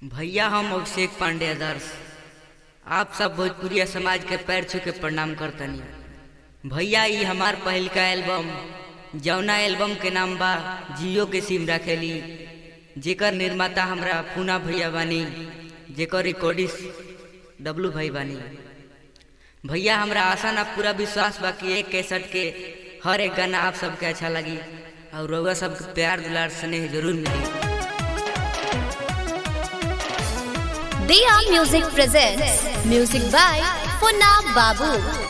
भैया हम अभिषेक पांडे आदर्श आप सब भोजपुरिया समाज के पैर छू के प्रणाम करतनी भैया ई हमार पहिल का एल्बम जौना एल्बम के नाम बा जियो के सिम रखेली जेकर निर्माता हमरा पूना भैया बानी जेकर रिकॉर्डिस्ट डब्लू भाई बानी भैया हमरा आशा ना पूरा विश्वास बा कि एक कैसेट के हर एक गाना आप सबके अच्छा लगी और रउआ सबके प्यार दुलार स्नेह जरूर मिली Dia Music presents music by Funna Babu.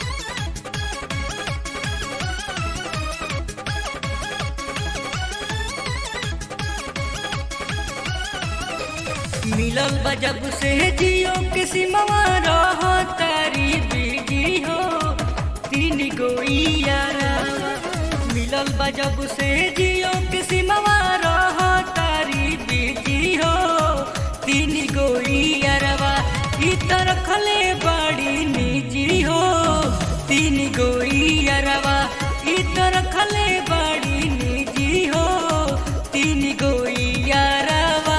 मिलल बा जब से जियो के सिमवा रह तारी बीजी हो तीन गो यारा मिलल बा जब से जियो के सिमवा रह तारी बीजी हो तीन गो यारवा ई त रखले बड़ी निजी हो तीन गो यारवा ई त रखले बड़ी निजी हो तीन गो यारवा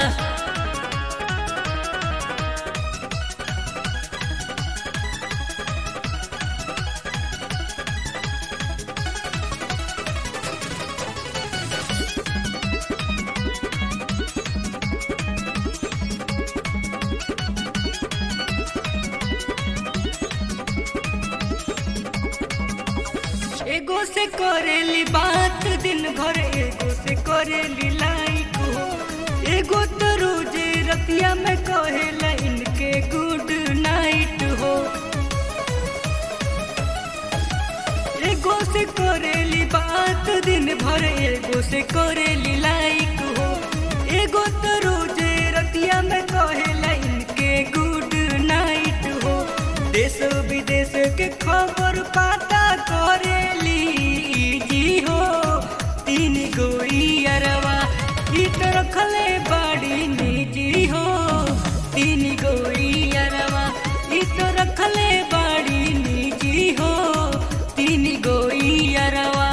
एगो से करेली बात दिन भर एगो से करेली लाइक हो एगो तो रोजे रतिया में कहेला इनके गुड नाइट हो एगो से करेली बात दिन भर एगो से करेली लाइक हो एगो तो रोजे रतिया में कहेला इनके गुड नाइट हो देश विदेश के खबर पाता करेली जी हो तीन गोई अरवा ई तो रखले बड़ी निजी हो तीन गोई अरवा ई तो रखले बड़ी निजी हो तीन गोई अरवा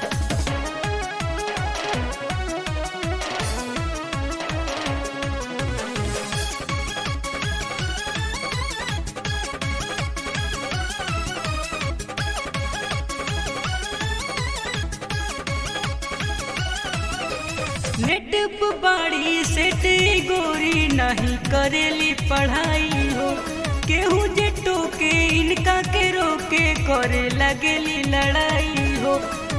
नेट पे बाड़ी सेट गोरी नहीं करेली पढ़ाई हो केहू जे टोके इनका के रोके करे लगेली लड़ाई हो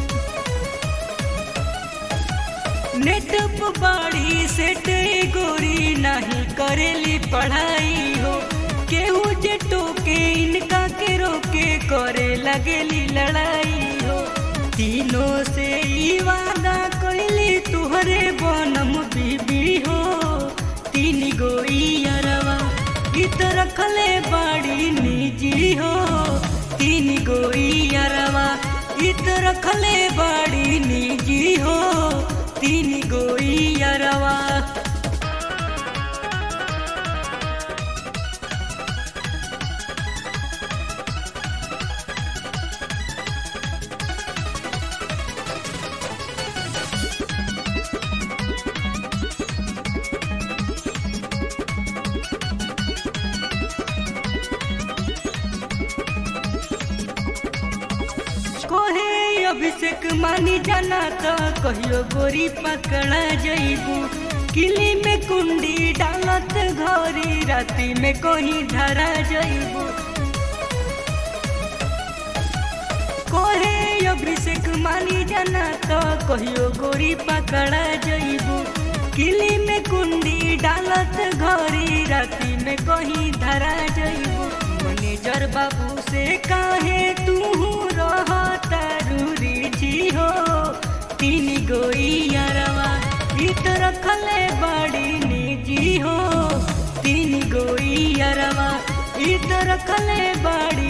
नेट पे बाड़ी सेट गोरी नहीं करेली पढ़ाई हो केहू जे टोके इनका के रोके करे लगेली लड़ाई हो तीनों से ई वादा कइली तुहरे बनम बीबी हो तीन गो यारवा ई तो रखले बड़ी निजी हो तीन गो यारवा ई तो रखले बड़ी निजी हो तीन गो यारवा कोहे अभिषेक मानी जाना तो कहियो गोरी पकड़ा जइबू किली में कुंडी डालत घरी राती में कहीं धरा जइबू कोहे अभिषेक मानी जाना तो कहियो गोरी पकड़ा जइबू किली में कुंडी डालत घरी राती में कहीं धरा जइबू मैनेजर बाबू से काहे तू रह तारूरी जी हो तीन गोई यारवा ई तो रखले बड़ी निजी हो तीन गोई यारवा ई तो रखले बड़ी